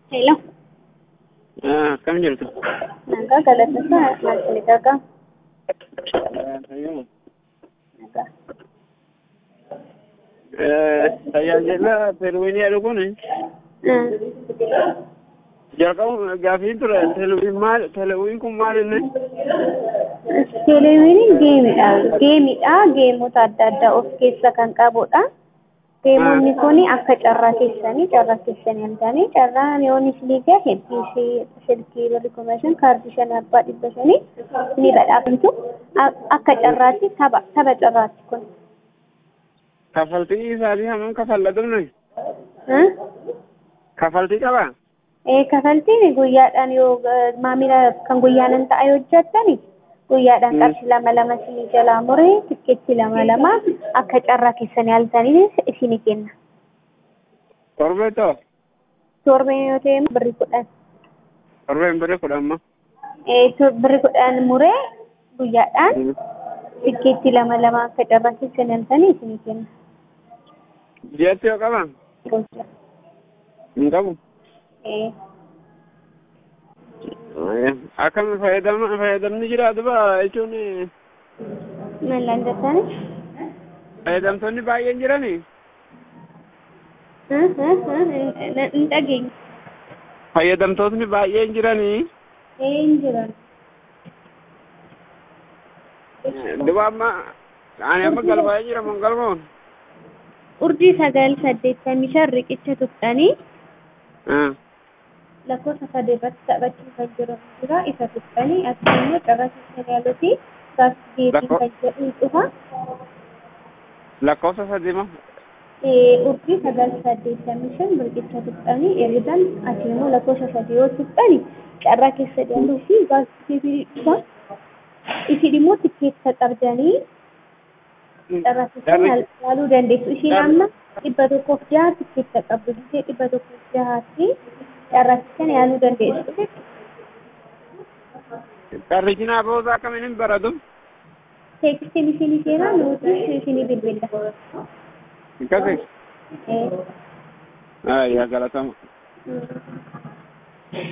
Hello. Ah, akkam jirtu? Nagaa galateessaa maaltu gagaa? Fayyuma. Nagaa. Tajaajila telewiinii jedhu kun jalqabu gaafiin ture telewiin maal telewiin kun maal inni? Televiiniin geemidha. Geemidha. Geemota adda addaa of keessa kan qabudha. Geemonni kun akka carraa keessanii carraa keessanii arganii carraan yoo isinii gahe hedduu silkii birri kuma shan kaardii shan abbaa dhibba shanii ni badhaafamtu. Akka carraatti tapha tapha carraatti kun. Kaffaltii isaatii hammam kafallatudha? Kaffaltii qabaa? Ee kaffaltiin guyyaadhaan yoo maamila kan guyyaanan ta'a yoo hojjettani guyyaadhaan qarshii lama lama isinii jalaa muree tikkeetti lama lama akka carraa keessanii halkanii isinii kenna. Torbee ta'o? Torbeen yoo ta'e birri kudhan. Torbeen birri kudhan ma? Ee birri kudhan muree guyyaadhaan tikkeetti lama lama akka carraa keessanii halkanii isinii kenna. Ji'atti yoo qabaa? Hin qabu. Ee. Akkam fayyadama fayyadamni jiraatu ba'a jechuun Mallaan jettani? fayyadamtoonni baay'een jiranii? Hin dhageenye. Fayyadamtootni baay'een jiranii? Ee hin jiran. Duba amma ani amma galbaa'ee jira mun galmoon? Urjii sagal saddeettamii shan riqicha tuqxanii lakkoofsa sadii irratti taphachuu kan jiran jira isa tuqxanii akkasumas carraa keessan yaaluuti gaafii deebii kan jedhu dhufa. Lakkoofsa sadii moo? Urjii sagal saddeettamii shan riqicha tuqxanii ergan ati immoo lakkoofsa sadii yoo tuqxani carraa keessa yaaluu fi gaafii deebii dhufa. Isin immoo tikkeetta qabdanii carraa keessan yaaluu dandeessu. Isin amma dhibba tokkoof jaha tikkeetta qabdu gisee dhibba tokkoof jahaatti carraa keessan yaaluu dandeessu. Qarrichi booda akkamiin hin baratu? Teekstiin isinii seenaa nuti isinii bilbilla. Akkasii? Ee. Yaa galatama.